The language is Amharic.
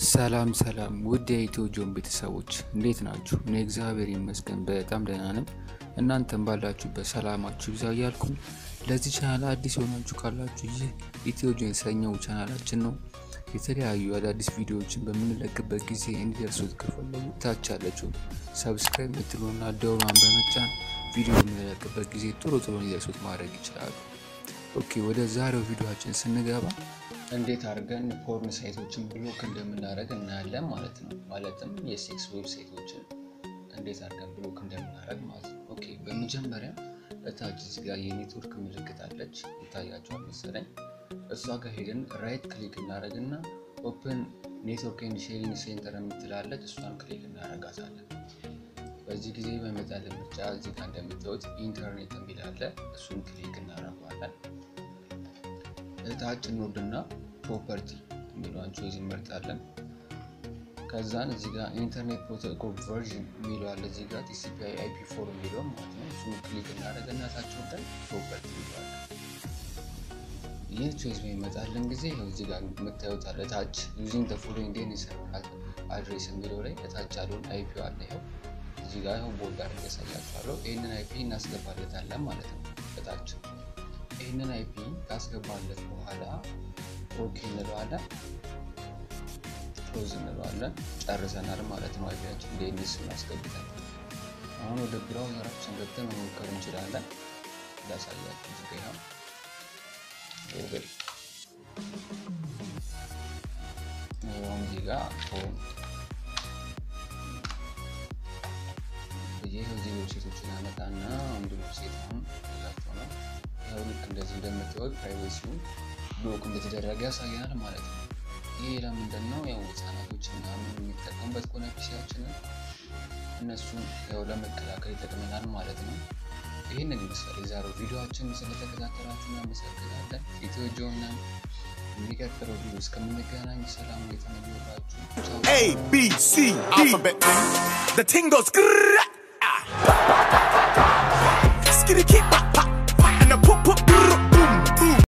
ሰላም ሰላም ውድ የኢትዮ ጆን ቤተሰቦች እንዴት ናችሁ? እኔ እግዚአብሔር ይመስገን በጣም ደህና ነን። እናንተም ባላችሁበት ሰላማችሁ ይብዛ እያልኩኝ ለዚህ ቻናል አዲስ የሆናችሁ ካላችሁ ይህ ኢትዮ ጆን የተሰኘው ቻናላችን ነው። የተለያዩ አዳዲስ ቪዲዮዎችን በምንለቅበት ጊዜ እንዲደርሱት ከፈለጉ ታች ያለችው ሰብስክራይብ የምትሉና ደውሏን በመጫን ቪዲዮ በምንለቅበት ጊዜ ቶሎ ቶሎ እንዲደርሱት ማድረግ ይችላሉ። ኦኬ ወደ ዛሬው ቪዲዮችን ስንገባ እንዴት አድርገን ፖርን ሳይቶችን ብሎክ እንደምናደርግ እናያለን ማለት ነው። ማለትም የሴክስ ዌብሳይቶችን እንዴት አድርገን ብሎክ እንደምናደርግ ማለት ነው። ኦኬ በመጀመሪያ እታች እዚህ ጋር የኔትወርክ ምልክት አለች ይታያቸዋል መሰለኝ። እሷ ጋር ሄደን ራይት ክሊክ እናደርግና ኦፕን ኔትወርክ ኤንድ ሼሪንግ ሴንተር የምትላለች እሷን ክሊክ እናደርጋታለን። በዚህ ጊዜ በመጣልን ምርጫ እዚህ ጋር እንደምታዩት ኢንተርኔት የሚል አለ። እሱን ክሊክ እናደርገዋለን። እታች እንወርድና ፕሮፐርቲ የሚለውን ቾይዝ እንመርጣለን። ከዛን እዚህ ጋር ኢንተርኔት ፕሮቶኮል ቨርዥን የሚለው አለ እዚህ ጋር ቲሲፒ አይፒ ፎር የሚለው ማለት ነው። እሱን ክሊክ እናደርግና ታች ወርደን ፕሮፐርቲ ይለዋል። ይህ ቾይዝ በሚመጣልን ጊዜ ይኸው እዚህ ጋር የምታዩት አለ ታች ዩዚንግ ተ ፎሎዊንግ ዴን ሰርቨር አድሬስ የሚለው ላይ እታች ያለውን አይፒ አለ ይኸው እዚህ ጋር ይኸው ቦርድ አድርጌ ያሳያችኋለሁ። ይህንን አይፒ እናስገባለታለን ማለት ነው እታች ይህንን አይፒ ካስገባለት በኋላ ኦኬ እንለዋለን፣ ክሎዝ እንለዋለን። ጨርሰናል ማለት ነው። አይፒያችን ዴኒስ እናስገብተን አሁን ወደ ብራውዘራችን ገብተን መሞከር እንችላለን። ላሳያችሁ እዚህ ጋር ጉግል አሁን እዚህ ጋር ሆም ይህ እዚህ ዌብሳይቶችን ያመጣና አንዱ ዌብሳይት አሁን ላቸው ነው ያው ልክ እንደዚህ እንደምታዩት ፕራይቬሲው ብሎክ እንደተደረገ ያሳያል ማለት ነው። ይህ ለምንድን ነው? ያው ህጻናቶች ምናምን የሚጠቀሙበት ከሆነ ፒሲያችንን እነሱን ያው ለመከላከል ይጠቅመናል ማለት ነው። ይህንን ይመስላል የዛሬው ቪዲዮችን። ስለተከታተላችሁ እናመሰግናለን። ኢትዮ ጆን ነን። የሚቀጥለው ቪዲዮ እስከምንገናኝ ሰላም የተመኘላችሁ A B C D. Alphabet. The ting goes. grrrr, ah. Skitty keep